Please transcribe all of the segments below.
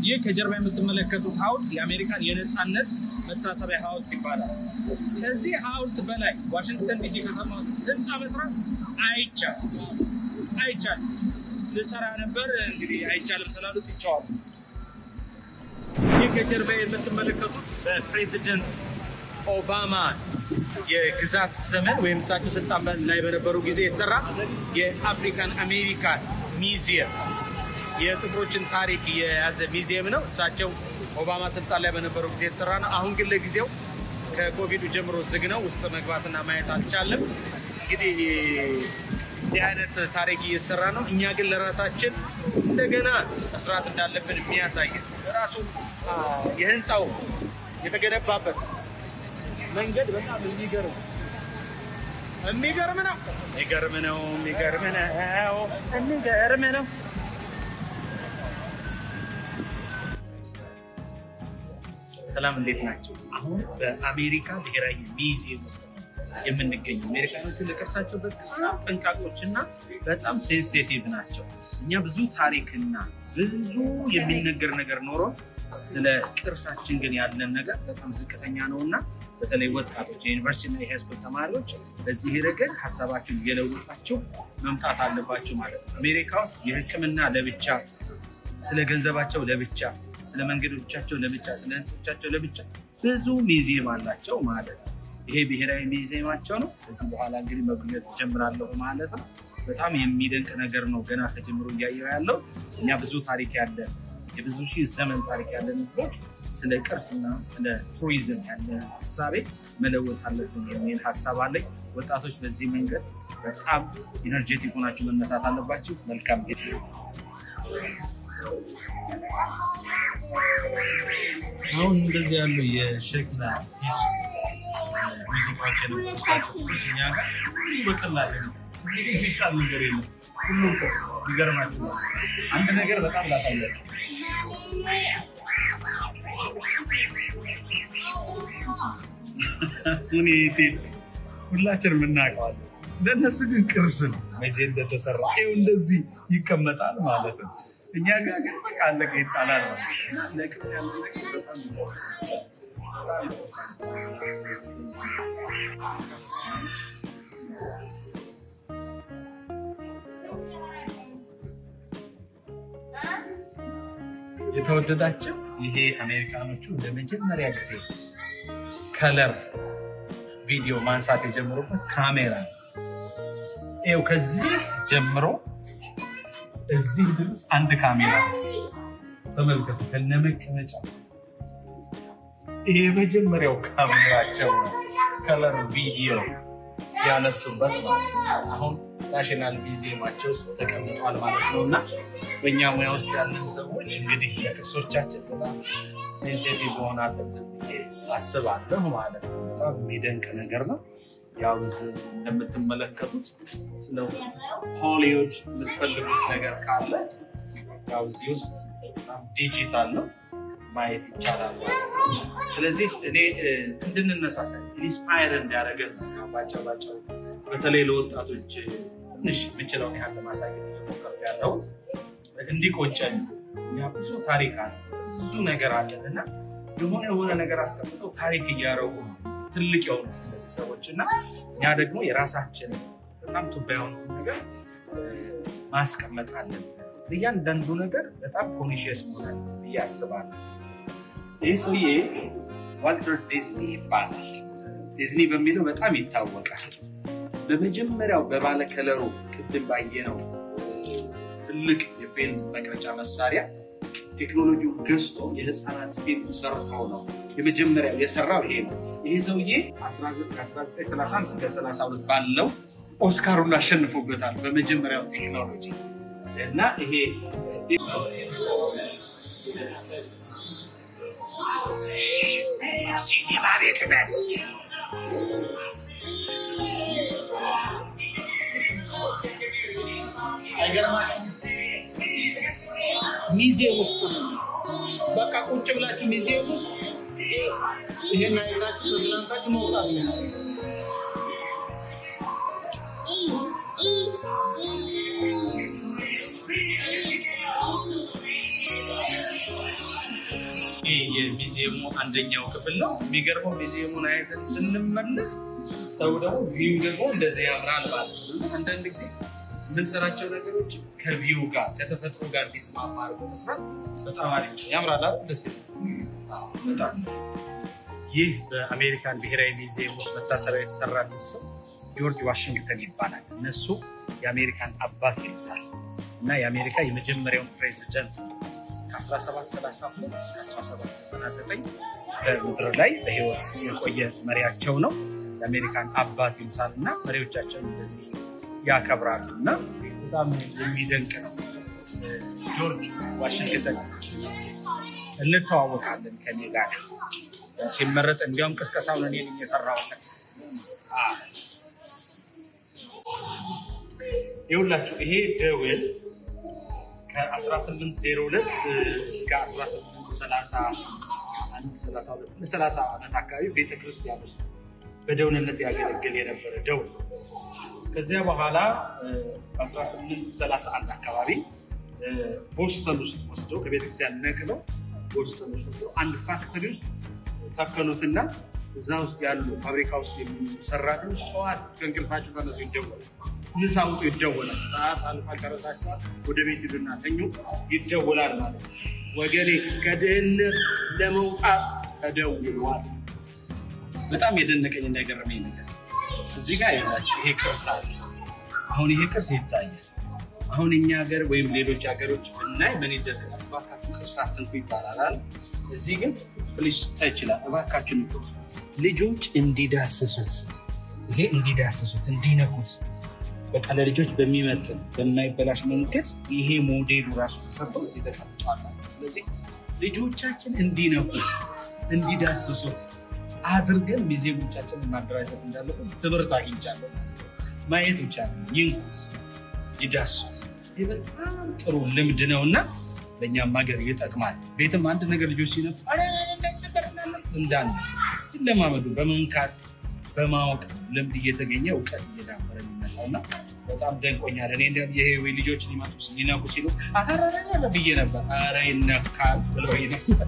ይህ ከጀርባ የምትመለከቱት ሐውልት የአሜሪካን የነፃነት መታሰቢያ ሐውልት ይባላል። ከዚህ ሐውልት በላይ ዋሽንግተን ዲሲ ከተማ ውስጥ ህንፃ መስራት አይቻልም አይቻልም። ልሰራ ነበር እንግዲህ አይቻልም ስላሉት ይቸዋል። ይህ ከጀርባ የምትመለከቱት በፕሬዚደንት ኦባማ የግዛት ዘመን ወይም እሳቸው ስልጣን ላይ በነበሩ ጊዜ የተሰራ የአፍሪካን አሜሪካን ሚዚየም የጥቁሮችን ታሪክ የያዘ ሚዚየም ነው። እሳቸው ኦባማ ስልጣን ላይ በነበሩ ጊዜ የተሰራ ነው። አሁን ግን ለጊዜው ከኮቪዱ ጀምሮ ዝግ ነው። ውስጥ መግባትና ማየት አልቻለም። እንግዲህ እንዲህ አይነት ታሪክ እየተሰራ ነው። እኛ ግን ለራሳችን እንደገና መስራት እንዳለብን የሚያሳይ ራሱ የህንፃው የተገነባበት መንገድ በጣም የሚገርም የሚገርም ነው። የሚገርም ነው። የሚገርም ነው። የሚገርም ነው። ሰላም እንዴት ናቸው? አሁን በአሜሪካ ብሔራዊ ሚዚየም ውስጥ የምንገኙ አሜሪካኖቹ ለቅርሳቸው በጣም ጠንቃቆች እና በጣም ሴንሲቲቭ ናቸው። እኛ ብዙ ታሪክና ብዙ የሚነገር ነገር ኖሮ ስለ ቅርሳችን ግን ያለን ነገር በጣም ዝቅተኛ ነው እና በተለይ ወጣቶች የዩኒቨርሲቲ እና የሃይስኩል ተማሪዎች በዚህ ረገድ ሀሳባቸውን እየለውጣቸው መምጣት አለባቸው ማለት ነው። አሜሪካ ውስጥ የሕክምና ለብቻ፣ ስለ ገንዘባቸው ለብቻ፣ ስለ መንገዶቻቸው ለብቻ፣ ስለ ህንፃዎቻቸው ለብቻ ብዙ ሚዚየም አላቸው ማለት ነው። ይሄ ብሔራዊ ሚዚየማቸው ነው። ከዚህ በኋላ እንግዲህ መጎብኘት ጀምራለሁ ማለት ነው። በጣም የሚደንቅ ነገር ነው። ገና ከጀምሮ እያየው ያለው እኛ ብዙ ታሪክ ያለን የብዙ ሺህ ዘመን ታሪክ ያለን ህዝቦች ስለ ቅርስና ስለ ቱሪዝም ያለን ሀሳቤ መለወጥ አለብን የሚል ሀሳብ አለኝ። ወጣቶች በዚህ መንገድ በጣም ኢነርጄቲክ ሆናችሁ መነሳት አለባችሁ። መልካም ጊዜ። አሁን እንደዚህ ያሉ የሸክላ ሂስ ሙዚቃዎች የነበሩባቸው እኛ ጋር ሁሉ በቀላል እንግዲህ የሚጣል ነገር የለም። ሁሉም ቅርስ ይገርማችሁ። አንድ ነገር በጣም ላሳያችሁ። ሁኔቴን ሁላችንም እናውቀዋለን። ለእነሱ ግን ቅርስ ነው። መቼ እንደተሰራ ይኸው እንደዚህ ይቀመጣል ማለት ነው። እኛ ጋር ግን በቃ አለቀ ይጣላል። ለቅርስ ያለ ነገር በጣም የተወደዳቸው ይሄ አሜሪካኖቹ ለመጀመሪያ ጊዜ ከለር ቪዲዮ ማንሳት የጀመሩበት ካሜራ ነው። ይኸው ከዚህ ጀምሮ እዚህ ድረስ አንድ ካሜራ ተመልከቱ፣ ከነመቀመጫ ይሄ የመጀመሪያው ካሜራቸው ነው። ከለር ቪዲዮ ያነሱበት ማለት ነው። አሁን ናሽናል ሚዚየማቸው ውስጥ ተቀምጧል ማለት ነው። እና በእኛ ሙያ ውስጥ ያለን ሰዎች እንግዲህ ለቅርሶቻችን በጣም ሴንሲቲቭ መሆን አለብን ብዬ አስባለሁ ማለት ነው። በጣም የሚደንቅ ነገር ነው። ያው እንደምትመለከቱት ስለ ሆሊውድ የምትፈልጉት ነገር ካለ ያው እዚህ ውስጥ በጣም ዲጂታል ነው ማየት ይቻላል። ስለዚህ እኔ እንድንነሳሳ ኢንስፓየር እንዲያደርገን ባጫው ባጫው በተለይ ለወጣቶች ትንሽ የምችለውን ያህል ለማሳየት እየሞከርኩ ያለሁት እንዲቆጨን እኛ ብዙ ታሪክ አለ ብዙ ነገር አለን እና የሆነ የሆነ ነገር አስቀምጠው ታሪክ እያደረጉ ነው ትልቅ የሆኑ እነዚህ ሰዎች እና እኛ ደግሞ የራሳችን በጣም ቱባ የሆነው ነገር ማስቀመጥ አለን። እያንዳንዱ ነገር በጣም ኮንሽየስ መሆናል ብዬ አስባለሁ። ይህ ሰውዬ ዋልተር ዲዝኒ ይባላል። ዲዝኒ በሚለው በጣም ይታወቃል። በመጀመሪያው በባለ ከለሩ ቅድም ባየነው ትልቅ የፊልም መቅረጫ መሳሪያ ቴክኖሎጂውን ገዝቶ የህፃናት ፊልም ሰርቶ ነው የመጀመሪያው የሰራው ይሄ ነው። ይሄ ሰውዬ 1931 እስከ 32 ባለው ኦስካሩን አሸንፎበታል በመጀመሪያው ቴክኖሎጂ እና ይሄ ሲኒማ ቤት ነን። አይገርማችሁም? ሚዚየም ውስጥ ነው። በቃ ቁጭ ብላችሁ ሚዚየም ውስጥ ይሄን አይታችሁ ተዝናንታችሁ መውጣት ነው። ይህ የሚዚየሙ አንደኛው ክፍል ነው። የሚገርመው ሚዚየሙን አይተን ስንመለስ ሰው ደግሞ ቪው ደግሞ እንደዚህ ያምራል ማለት ነው። እና አንዳንድ ጊዜ የምንሰራቸው ነገሮች ከቪው ጋር ከተፈጥሮ ጋር እንዲስማማ አድርጎ መስራት በጣም አሪፍ ነው። ያምራል አይደል? ደስ ይላል። አዎ፣ በጣም ይህ በአሜሪካን ብሔራዊ ሚዚየም ውስጥ መታሰቢያ የተሰራለት ሰው ጆርጅ ዋሽንግተን ይባላል። እነሱ የአሜሪካን አባት ይሉታል እና የአሜሪካ የመጀመሪያውን ፕሬዚደንት ነው። ከ1732 እስከ 1799 በምድር ላይ በህይወት የቆየ መሪያቸው ነው። የአሜሪካን አባት ይሉታል እና መሪዎቻቸውን እንደዚህ ያከብራሉ እና በጣም የሚደንቅ ነው። ጆርጅ ዋሽንግተን እንተዋወቃለን ከኔ ጋር ሲመረጥ እንዲያውም ቅስቀሳውን እኔ ነኝ የሰራሁለት። ይኸውላችሁ ይሄ ደወል ከ1802 እስከ 1832 30 ዓመት አካባቢ ቤተክርስቲያን ውስጥ በደውልነት ያገለግል የነበረ ደውል ከዚያ በኋላ በ1831 አካባቢ ቦስተን ውስጥ ወስደው ከቤተክርስቲያን ነቅለው ቦስተን ውስጥ ወስደው አንድ ፋክተሪ ውስጥ ተከሉትና እዛ ውስጥ ያሉ ፋብሪካ ውስጥ የሚኖሩ ሰራተኞች ጠዋት ከእንቅልፋቸው ተነሱ ይደወላል። ምሳ ውጡ ይደወላል። ሰዓት አልፋ ጨረሳችኋል፣ ወደ ቤት ሂዱና ተኙ ይደወላል ማለት ነው። ወገኔ ከድህነት ለመውጣት ተደውሏል። በጣም የደነቀኝ እና የገረመኝ ነገር እዚህ ጋር ይላቸው ይሄ ቅርስ አለ። አሁን ይሄ ቅርስ ይታያል። አሁን እኛ ሀገር ወይም ሌሎች ሀገሮች ብናይ ምን ይደረጋል? እባካችሁ ቅርስ አትንኩ ይባላል። እዚህ ግን ፕሊስ ታይችላል። እባካችሁ ንኩት፣ ልጆች እንዲዳስሱት፣ ይሄ እንዲዳስሱት፣ እንዲነኩት በቃ ለልጆች በሚመጥን በማይበላሽ መንገድ ይሄ ሞዴሉ ራሱ ተሰርቶ እዚህ ተቀምጧል። ስለዚህ ልጆቻችን እንዲነኩ እንዲዳስሱት አድርገን ሚዜሞቻችንን ማደራጀት እንዳለብን ትምህርት አግኝቻለሁ። ማየት ብቻ ነው፣ ይንኩት፣ ይዳሱት። ይህ በጣም ጥሩ ልምድ ነው እና ለእኛም ሀገር ይጠቅማል። ቤትም አንድ ነገር ልጆች ሲነኩ እንዳለ ይለማመዱ። በመንካት በማወቅ ልምድ እየተገኘ እውቀት እየዳበረ የሚመጣው እና በጣም ደንቆኛል። እኔ እንዲያውም ይሄ ልጆች ሊመጡ ሊነኩ ሲሉ አረ ብዬ ነበር። አረ ይነካል ብለው ነበር።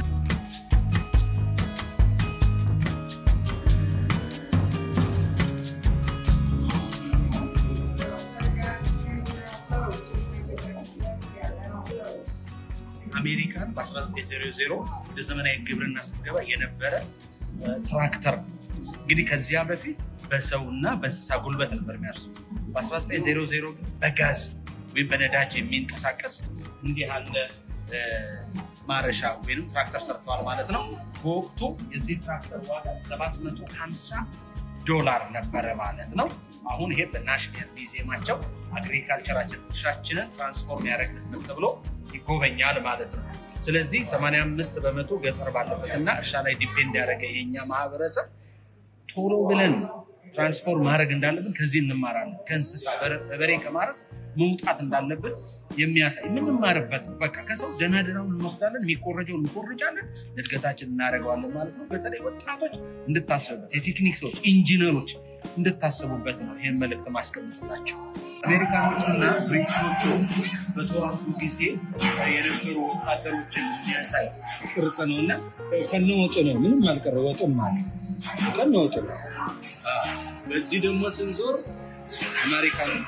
አሜሪካን በ1900 ወደ ዘመናዊ ግብርና ስትገባ የነበረ ትራክተር ነው። እንግዲህ ከዚያ በፊት በሰውና በእንስሳ ጉልበት ነበር የሚያርሱት። በ1900 ግን በጋዝ ወይም በነዳጅ የሚንቀሳቀስ እንዲህ ያለ ማረሻ ወይም ትራክተር ሰርተዋል ማለት ነው። በወቅቱ የዚህ ትራክተር ዋጋ 750 ዶላር ነበረ ማለት ነው። አሁን ይሄ በናሽናል ሚዚየማቸው አግሪካልቸራችን እርሻችንን ትራንስፎርም ያደረግንበት ተብሎ ይጎበኛል ማለት ነው። ስለዚህ 85 በመቶ ገጠር ባለበትና እርሻ ላይ ዲፔንድ ያደረገ የኛ ማህበረሰብ ቶሎ ብለን ትራንስፎርም ማድረግ እንዳለብን ከዚህ እንማራለን። ከእንስሳ በበሬ ከማረስ መውጣት እንዳለብን የሚያሳይ የምንማርበት በቃ ከሰው ደህና ደህናውን እንወስዳለን፣ የሚኮረጀውን እንኮርጃለን፣ እድገታችን እናደርገዋለን ማለት ነው። በተለይ ወጣቶች እንድታስቡበት፣ የቴክኒክ ሰዎች፣ ኢንጂነሮች እንድታስቡበት ነው ይህን መልእክት ማስቀምጥላቸው። አሜሪካኖቹና ብሪቲሾቹ በተዋጉ ጊዜ የነበሩ ወታደሮችን የሚያሳይ ቅርጽ ነው እና ከነወጡ ነው። ምንም አልቀረ ወጡም አለ ከነወጡ ነው። በዚህ ደግሞ ስንዞር አሜሪካኖቹ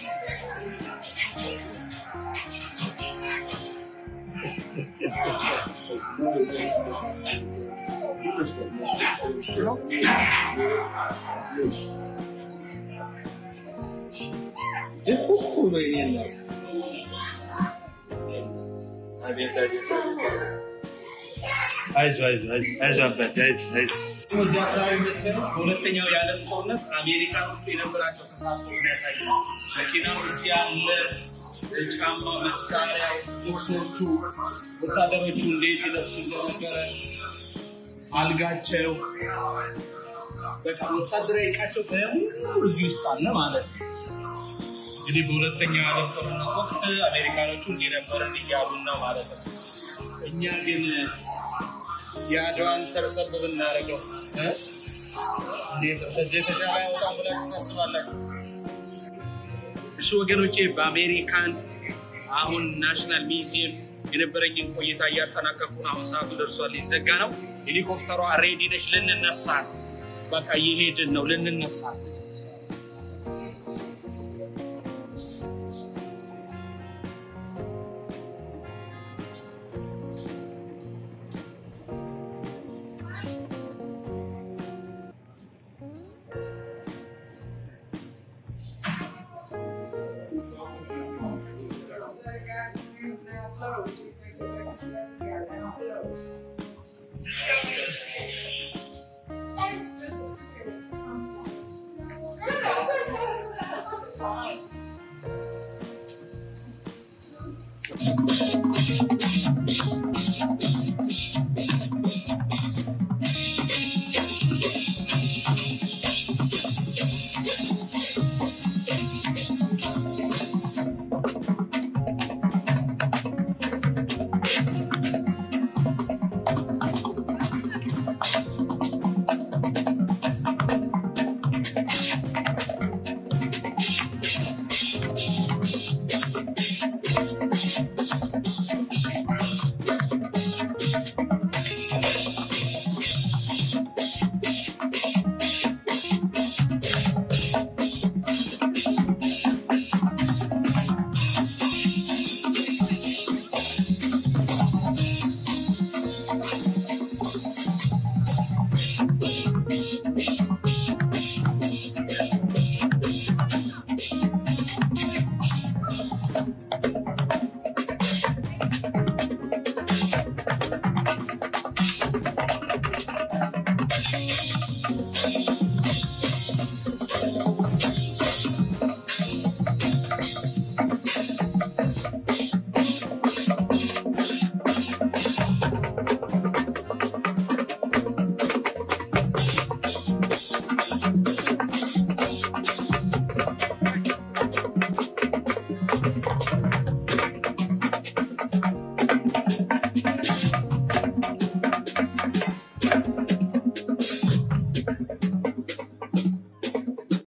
ድፍት ብሎ የሌላት አይዞህ አይዞህ አይዞህ አይዞህ አባቴ አይዞህ አይዞህ። እዚህ አካባቢ የምትገርመው በሁለተኛው የዓለም ጦርነት አሜሪካኖቹ የነበራቸው ተሳትፎ የሚያሳይ ነው። መኪናው እዚህ ያለ ጫማ፣ መሳሪያው፣ ልብሶቹ ወታደሮቹ እንዴት ይለብሱ እንደነበረ አልጋቸው፣ በቃ ወታደራዊ እቃቸው በሙሉ እዚህ ውስጥ አለ ማለት ነው። እንግዲህ በሁለተኛው የዓለም ጦርነት ወቅት አሜሪካኖቹ እንዲነበረን እያሉን ነው ማለት ነው። እኛ ግን የአድዋን ሰብሰብ ብናደርገው ከዚህ የተሻለ ያወጣን ብላችሁ ታስባላችሁ? እሺ ወገኖቼ፣ በአሜሪካን አሁን ናሽናል ሚዚየም የነበረኝን ቆይታ እያጠናቀቁን አሁን ሰዓቱ ደርሷል፣ ሊዘጋ ነው። ሄሊኮፕተሯ ሬዲ ነች፣ ልንነሳ ነው። በቃ እየሄድን ነው፣ ልንነሳ ነው። Thank you.